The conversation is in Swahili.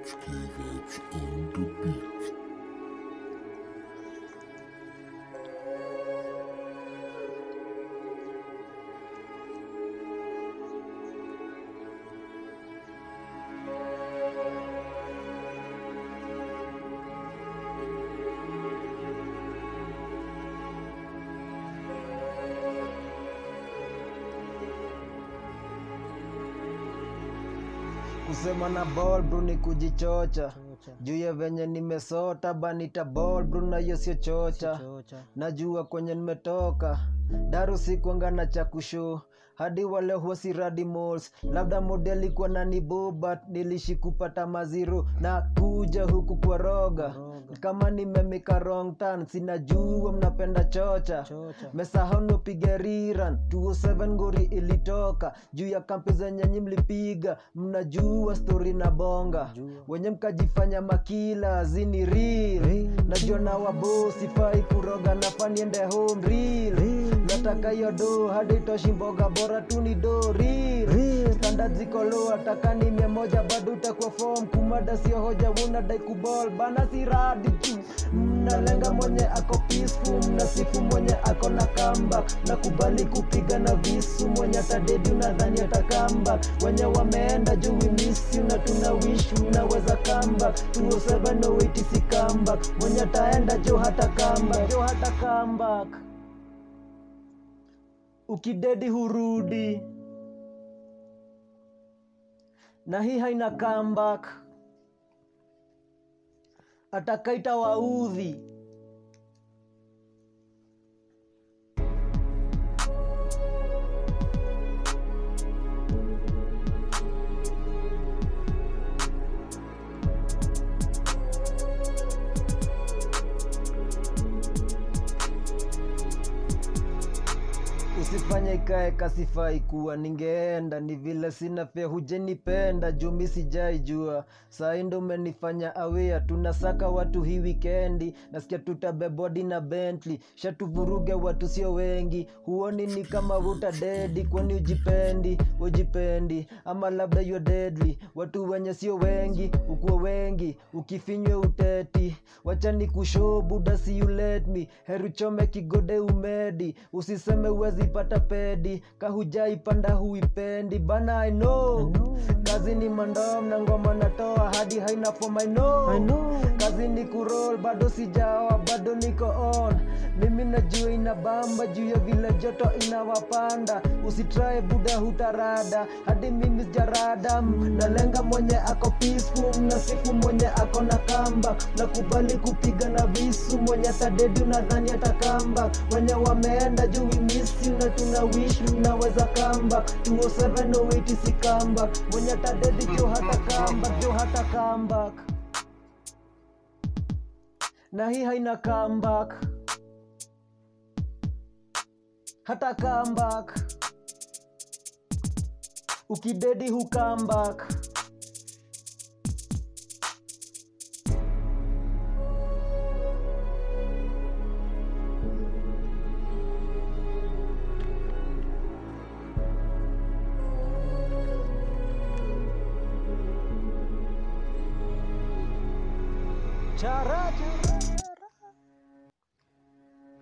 vibes, K vibes on the beat. kusema na ball bro ni kujichocha juu ya venye nimesota banita ball bro na hiyo sio chocha najua kwenye nimetoka daru sikwanga na cha kushow hadi wale huwasi radi malls labda modeli kwa nani bobat nilishi kupata maziro na kuja huku kwa roga kama nimemika wrong turn sinajua mnapenda chocha mesahono piga riran 207 ngori ilitoka juu ya kampi zenye nyi mlipiga mnajua stori na bonga wenye mkajifanya makila zini real najua na wabosi fai kuroga nafaa niende home real nataka hiyo do hadi toshi mboga bora tu ni do real standard ziko low ataka ni mia moja bado utakuwa form kumada sio hoja unadai kubol bana si radi tu mnalenga mwenye ako peaceful mnasifu mwenye ako na kamba nakubali kupiga na visu mwenye atadedi unadhani atakamba wenye wameenda juu we miss you na tuna wish unaweza kamba 207 si kamba mwenye ataenda jo hata kamba jo hata comeback ukidedi hurudi na hii haina comeback atakaita waudhi usifanye ikae kasifai kuwa ningeenda ni vile sina fea hujenipenda jumi sijaijua sai ndo umenifanya awea tunasaka watu hii wikendi nasikia tutabebodi na bently shatuvuruge watu sio wengi huoni ni kama wuta dedi kwani ujipendi ujipendi ama labda yo deadly watu wenye sio wengi ukuwa wengi ukifinywe uteti wacha ni kushoo buda si you let me heru chome kigode umedi usiseme uwezi pata pedi kahujaipanda huipendi bana I know. kazi ni mandom na ngoma natoa hadi haina form I know. kazi ni kurol bado sijaoa bado niko on mimi najua ina bamba juu ya vile joto inawapanda usitrae buda hutarada hadi mimi jarada nalenga mwenye ako peaceful mnasifu mwenye ako na kamba nakubali kupiga na visu mwenye tadedi unadhani atakamba wenye wameenda juu we miss you na tuna wish unaweza kamba 207 si kamba mwenye tadedi jo hata kamba jo hata comeback na hii haina comeback hata comeback ukidedi hu comeback chara chara